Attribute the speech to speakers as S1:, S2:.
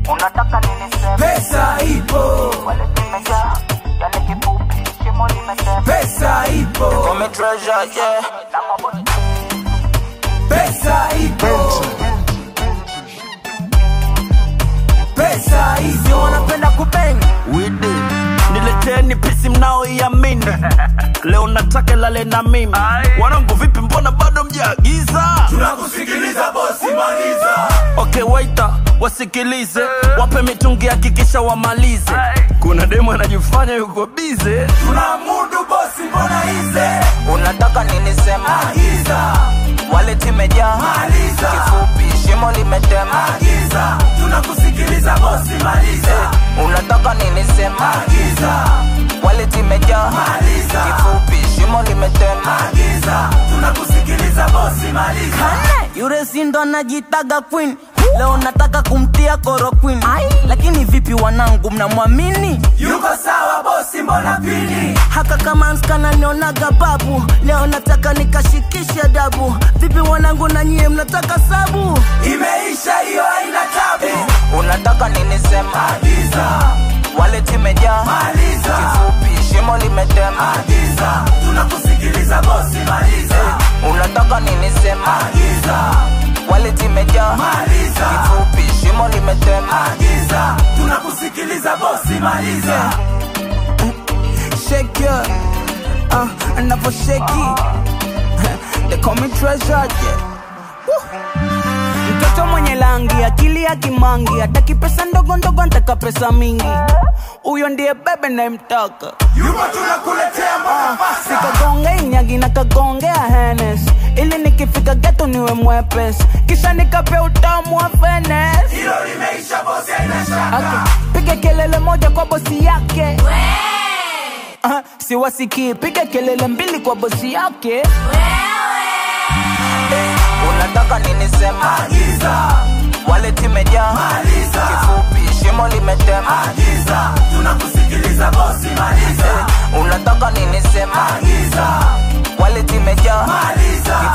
S1: unataka nini sema
S2: pesa ipo
S1: wale tumejaa yani kifupi shimo limetema
S2: pesa ipo
S1: Come treasure yeah na mabosi
S2: pesa ipo pesa
S3: si
S2: ipo
S3: wanapenda kupeng
S4: widi nileteni pisi mnaoiamini leo nataka lale na mimi wanangu vipi mbona bado mjaagiza
S2: tunakusikiliza bosi maliza
S4: okay waita wasikilize wape mitungi hakikisha wamalize kuna demu anajifanya yuko bize
S2: tuna mudu bosi mbona ize
S1: unataka nini sema
S2: agiza
S1: wale timejaa
S2: Maliza.
S1: kifupi shimo limetema
S2: agiza tunakusikiliza bosi maliza
S1: unataka nini sema
S2: agiza
S1: wale timejaa
S2: Maliza.
S1: kifupi shimo limetema
S2: agiza tunakusikiliza bosi maliza
S3: yule sindo anajitaga queen leo nataka kumtia koro queen lakini vipi wanangu mnamwamini
S2: yuko sawa bosi mbona pini
S3: haka kama nskana nionaga babu leo nataka nikashikishe dabu vipi wanangu na nyie mnataka sabu
S2: imeisha hiyo haina tabu
S1: unataka nini sema
S2: agiza
S1: wale timejaa
S2: Maliza.
S1: kifupi shimo limetema
S2: agiza tunakusikiliza bosi maliza
S1: unataka nini sema
S2: agiza
S1: wale timejaa
S2: Maliza.
S1: kifupi shimo limetema
S2: agiza tunakusikiliza bosi maliza
S3: shake ya uh, anavo shake they call me treasure yeah. Woo. mtoto mwenye langi akili ya kimangi ataki pesa ndogo ndogo ntaka pesa mingi huyo ndiye bebe nayemtaka
S2: yuko tunakuletea mbona pasa
S3: sikagonge inyagi na kagongea henes ili nikifika geto niwe mwepes kisha nikape utamu wa fenes
S2: hilo limeisha bosi haina shaka
S3: okay. piga kelele moja kwa bosi yake uh, siwasikii piga kelele mbili kwa bosi yake
S1: unataka nini sema
S2: agiza
S1: wale timejaa
S2: Maliza.
S1: kifupi shimo limetema
S2: agiza tunakusikiliza bosi maliza
S1: unataka nini sema
S2: agiza
S1: wale timejaa
S2: Maliza.